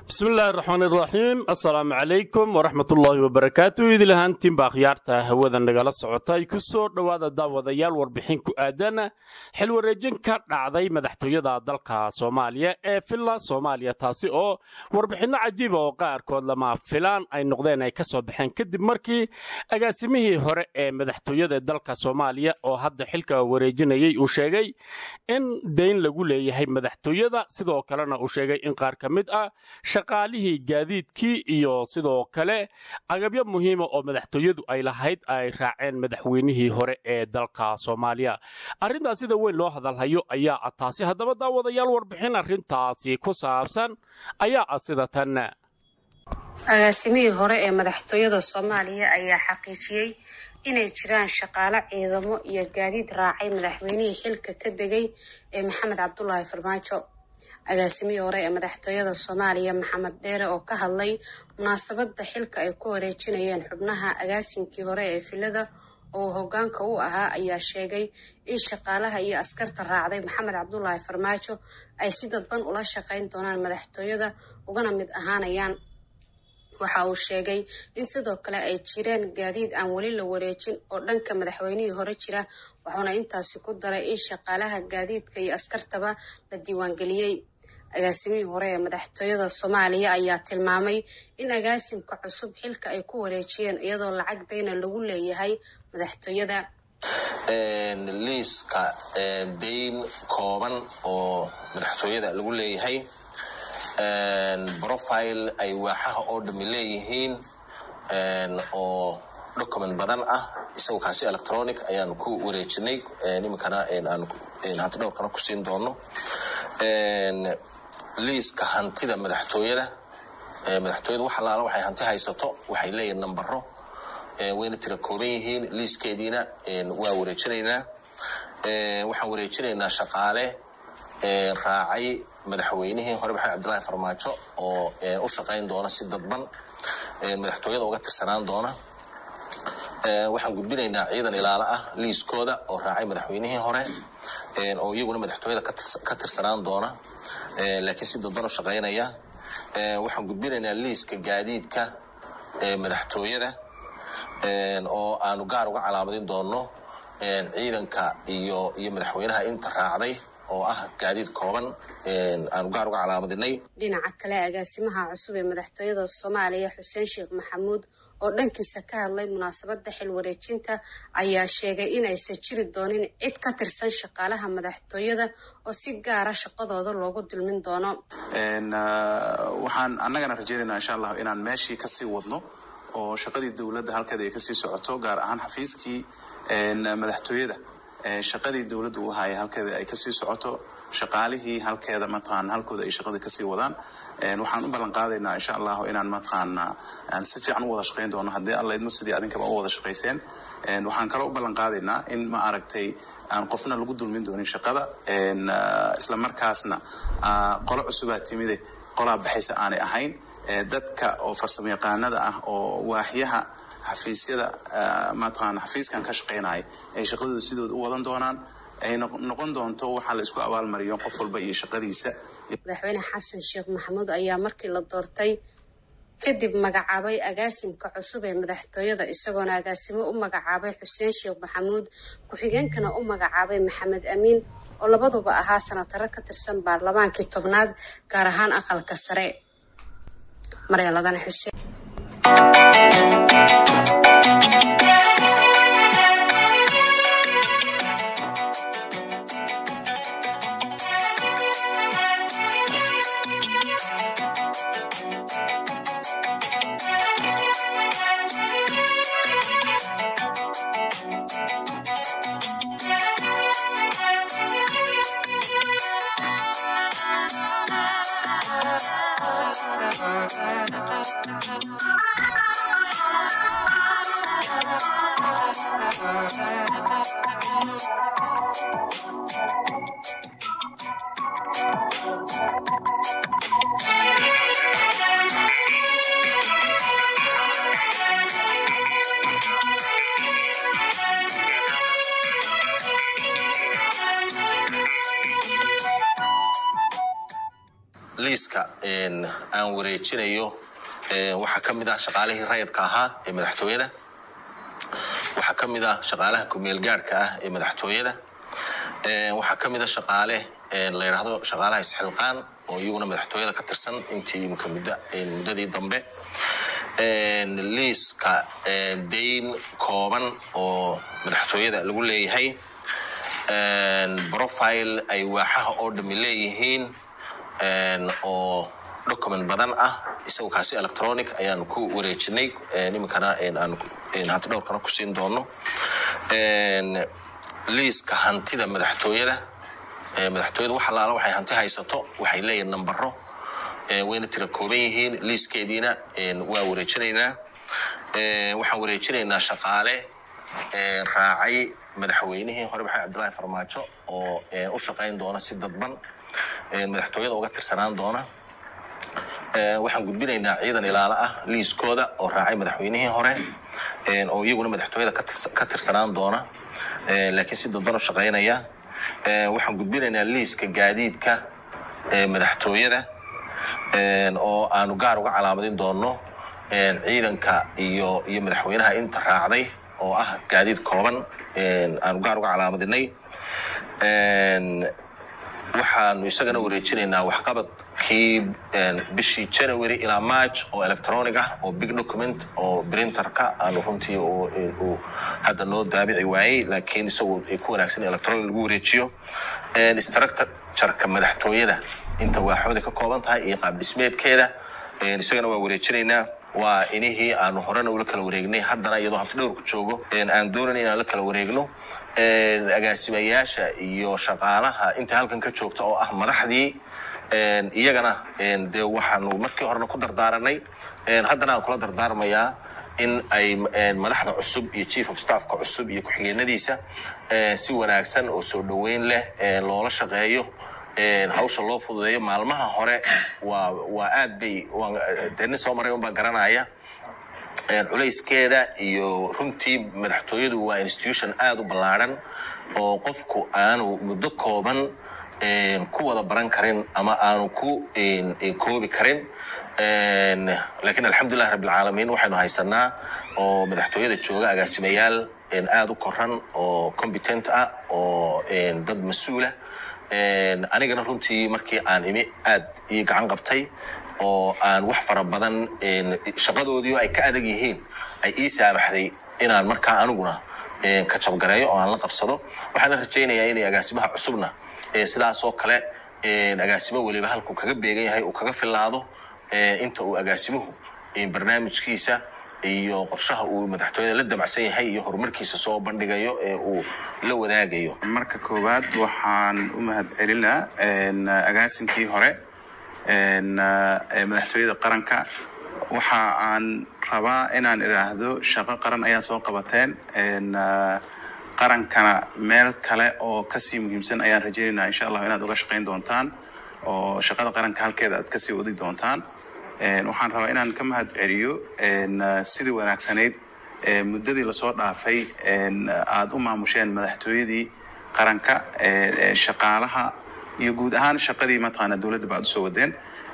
bismillahi raxmaani raxiim assalaamu calaykum waraxmatullaahi wabarakaatu idil ahaantiinba akhyaarta hawada nagala socotay ku soo dhowaada daawadayaal warbixin ku aadan xil wareejin ka dhacday madaxtooyada dalka soomaaliya ee villa soomaaliya taasi oo warbixinno cajiiba oo qaarkood lama filaan ay noqdeen ay ka soo baxeen kadib markii agaasimihii hore ee madaxtooyada dalka soomaaliya oo hadda xilka wareejinayay uu sheegay in dayn lagu leeyahay madaxtooyada sidoo kalena uu sheegay in qaar ka mid ah shaqaalihii gaadiidkii iyo sidoo kale agabyo muhiima oo madaxtooyadu ay lahayd ay raaceen madaxweynihii hore ee dalka soomaaliya arrintaas sida weyn loo hadalhayo ayaa ah taasi haddaba daawadayaal warbixin arrintaasi ku saabsan ayaa ah sida tan agaasimihii hore ee madaxtooyada soomaaliya ayaa xaqiijiyey inay jiraan shaqaalo ciidamo iyo gaadiid raacay madaxweynihii xilka ka degay ee maxamed cabdulaahi farmaajo agaasimihii hore ee madaxtooyada soomaaliya maxamed dheere oo ka hadlay munaasabadda xilka ay ku wareejinayeen xubnaha agaasinkii hore ee filada oo hogaanka u ahaa ayaa sheegay in shaqaalaha iyo askarta raacday maxamed cabdulaahi farmaajo ay si dadban ula shaqayn doonaan madaxtooyada ugana mid ahaanayaan waxa uu sheegay in sidoo kale ay jireen gaadiid aan weli la wareejin oo dhanka madaxweynihii hore jira wuxuuna intaasi ku daray in shaqaalaha gaadiidka iyo askartaba la diiwaangeliyey agaasimihii hore ee madaxtooyada soomaaliya ayaa tilmaamay in agaasimka cusub xilka ay ku wareejiyeen iyadoo lacag dayna lagu leeyahay madaxtooyada liiska dayn kooban oo madaxtooyada lagu leeyahay profile ay waaxaha oo dhami leeyihiin oo document badan ah isagoo kaasi electronic ayaanu ku wareejinay iminkana aan hanti dhowrkana ku siin doono liiska hantida madaxtooyada madaxtooyada wax alaala waxay hanti haysato waxay leeyihin nambaro wayna tira kooban yihiin liiskeediina waa wareejinaynaa waxaan wareejinaynaa shaqaale raacay madaxweynihii hore maxamed cabdillaahi farmaajo oo u shaqayn doona si dadban madaxtooyada uga tirsanaan doona waxaan gudbinaynaa ciidan ilaalo ah liiskooda oo raacay madaxweynihii hore oo iyaguna madaxtooyada ka tirsanaan doona laakiin si dadban u shaqaynaya waxaan gudbinaynaa liiska gaadiidka madaxtooyada oo aanu gaar uga calaamadin doono ciidanka iyo iyo madaxweynaha inta raacday oo ah gaadiid kooban aanu gaar uga calaamadinay dhinaca kale agaasimaha cusub ee madaxtooyada soomaaliya xuseen sheekh maxamuud oo dhankiisa ka hadlay munaasabadda xil wareejinta ayaa sheegay inaysan jiri doonin cid ka tirsan shaqaalaha madaxtooyada oo si gaara shaqadooda loogu dulmin doono waxaan annagana rajeynaynaa insha allah inaan meeshii kasii wadno oo shaqadii dowladda halkeeda ay kasii socoto gaar ahaan xafiiskii madaxtooyada shaqadii dowladda u ahaaye halkeeda ay kasii socoto shaqaalihii halkeeda mataqaana halkooda ay shaqada kasii wadaan waxaan u ballan qaadaynaa insha allahu inaan mataqaana aan si fiican u wada shaqayn doono haddii alla idmo sidii adinkaba u wada shaqayseen waxaan kaloo u ballan qaadaynaa in ma aragtay aan qofna lagu dulmin doonin shaqada isla markaasna qolo cusubaa timide qolaa baxaysa aanay ahayn dadka oo farsamo yaqaanada ah oo waaxyaha xafiisyada mataqaana xafiiskan ka shaqaynaya ay shaqadooda sidooda u wadan doonaan ay noqon doonto waxaa la isku abaalmariyo qof walba iyo shaqadiisa madaxweyne xasan sheekh maxamuud ayaa markii la doortay kadib magacaabay agaasimka cusub ee madaxtooyada isagoona agaasimo u magacaabay xuseen sheekh maxamuud ku-xigeenkana u magacaabay maxamed amiin oo labaduba ahaa sanataro ka tirsan baarlamaankii tobnaad gaar ahaan aqalka sare maryaladana xuseen liiska aan wareejinayo waxaa ka mid ah shaqaalihii rayidka ahaa ee madaxtooyada waxaa ka mid ah shaqaalaha kumeel gaadhka ah ee madaxtooyada waxaa ka mid a shaqaale la yidhaahdo shaqaalaha isxilqaan oo iyaguna madaxtooyada ka tirsan intii imika muddadii dambe liiska dayn kooban oo madaxtooyada lagu leeyahay profile ay waaxaha oo dhami leeyihiin oo document badan ah isagu kaasi electronic ayaanu ku wareejinay iminkana hanti dhowrkana ku siin doono liiska hantida madaxtooyada madaxtooyada wax alaala waxay hanti haysato waxay leeyihin nambaro wayna tira kooban yihiin liiskeediina waa wareejinaynaa waxaan wareejinaynaa shaqaale raacay madaxweynihii hore maxamed cabdillaahi farmaajo oo u shaqayn doona si dadban madaxtooyada uga tirsanaan doona waxaan gudbinaynaa ciidan ilaalo ah liiskooda oo raacay madaxweynihii hore oo iyaguna madaxtooyada ka tirsanaan doona laakiin si dadban u shaqaynaya waxaan gudbinaynaa liiska gaadiidka madaxtooyada oo aanu gaar uga calaamadin doono ciidanka iyo iyo madaxweynaha inta raacday oo ah gaadiid kooban aanu gaar uga calaamadinay waxaanu isagana wareejinaynaa waxqabadkii bishii january ilaa march oo electronic ah oo big document oo printerka aanu runtii uu hadda noo daabici waayey laakiin isagu ay ku wanaagsan electronic lagu wareejiyo structureka madaxtooyada inta waaxooda ka kooban tahay iyo qaab dhismeedkeeda isagana waa wareejinaynaa waa inihii aanu horena ula kala wareegnay haddana iyadoo hafti dhowrku joogo aan doonan inaan la kala wareegno agaasimayaasha iyo shaqaalaha inta halkan ka joogta oo ah madaxdii iyagana dee waxaanu markii horena ku dardaaranay haddana aan kula dardaarmayaa in ay madaxda cusub iyo chief of staffka cusub iyo ku-xigeenadiisa si wanaagsan oo soo dhoweyn leh loola shaqeeyo hawsha loo fududeeyo maalmaha hore waa waa aad bay dee nin soo maray unbaa garanaya culayskeeda iyo runtii madaxtooyadu waa institution aada u ballaadhan oo qofku aanu muddo kooban ku wada baran karin ama aanu ku koobi karin laakiin alxamdulilah rabbilcaalamiin waxaynu haysanaa oo madaxtooyada jooga agaasimayaal aada u koran oo competent ah oo dad mas-uula anigana runtii markii aan imi aad ii gacan qabtay oo aan wax fara badan shaqadoodii ay ka adag yihiin ay ii saamaxday inaan markaa aniguna ka jabgareeyo oo aan la qabsado waxaana rajaynayaa inay agaasimaha cusubna sidaasoo kale agaasimo weliba halkuu kaga beegan yahay uu kaga filaado inta uu agaasimuhu barnaamijkiisa iyo qorshaha uu madaxtooyada la damacsan yahay iyo horumarkiisa soo bandhigayo ee uu la wadaagayo marka koowaad waxaan u mahad celinaa agaasinkii hore madaxtooyada qaranka waxa aan rabaa inaan idhaahdo shaqo qaran ayaa soo qabateen qarankana meel kale oo kasii muhiimsan ayaan rajaynaynaa insha allah inaad uga shaqayn doontaan oo shaqada qaranka halkeeda aad kasii wadi doontaan waxaan rabaa inaan ka mahad celiyo sidii wanaagsanayd muddadii lasoo dhaafay aad u maamusheen madaxtooyadii qaranka shaqaalaha iyo guud ahaan shaqadii mataqaana dowladda ba aad usoo wadeen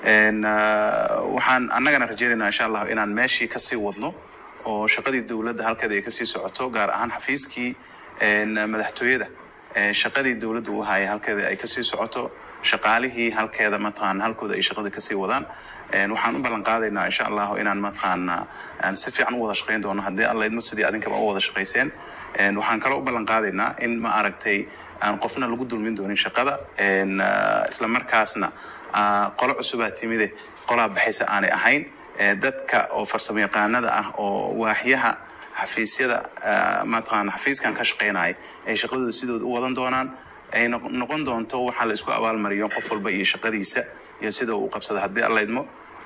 waxaan annagana rajaynaynaa insha allah inaan meeshii kasii wadno oo shaqadii dowladda halkeeda ay kasii socoto gaar ahaan xafiiskii madaxtooyada shaqadii dowladda uu hayay halkeeda ay kasii socoto shaqaalihii halkeeda mataqaana halkooda ay shaqada kasii wadaan waxaan u ballan qaadaynaa insha allahu inaan mataqaana aan si fiican u wada shaqayn doono haddii alla idmo sidii adinkaba u wada shaqayseen waxaan kaloo u ballan qaadaynaa in ma aragtay aan qofna lagu dulmin doonin shaqada isla markaasna qolo cusubaa timide qolaa baxaysa aanay ahayn dadka oo farsamo yaqaanada ah oo waaxyaha xafiisyada mataqaana xafiiskan ka shaqaynaya ay shaqadooda sidooda u wadan doonaan ay noqon doonto waxaa la isku abaalmariyo qof walba iyo shaqadiisa iyo sida uu qabsada haddii alla idmo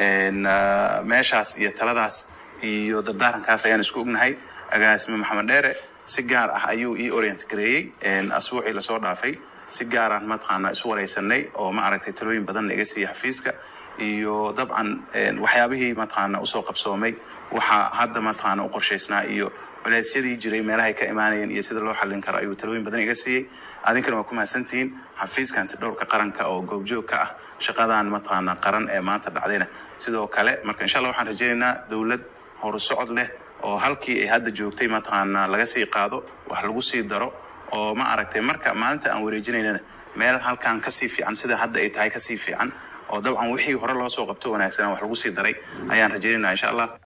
meeshaas iyo taladaas iyo dardaarankaas ayaan isku ognahay agaasime maxamed dheere si gaar ah ayuu ii orient gareeyey asbuucii lasoo dhaafay si gaaraan mataqaana isu wareysanay oo ma aragtay talooyin badanna iga siiya xafiiska iyo dabcan waxyaabihii mataqaana usoo qabsoomay waxaa hadda mataqaana u qorshaysnaa iyo culeysyadii jiray meelahay ka imaanayeen iyo sida loo xallin karo ayuu talooyin badan iga siiyey adinkana waa ku mahadsantihiin xafiiska antidhowrka qaranka oo goobjoog ka ah shaqadan mataqaanaa qaran ee maanta dhacdayna sidoo kale marka insha allah waxaan rajaynaynaa dowlad horusocod leh oo halkii ay hadda joogtay mataqaanaa laga sii qaado wax lagu sii daro oo ma aragtay marka maalinta aan wareejinaynana meel halkan kasii fiican sida hadda ay tahay kasii fiican oo dabcan wixii hore loo soo qabto wanaagsanaa wax lagu sii daray ayaan rajaynaynaa insha allah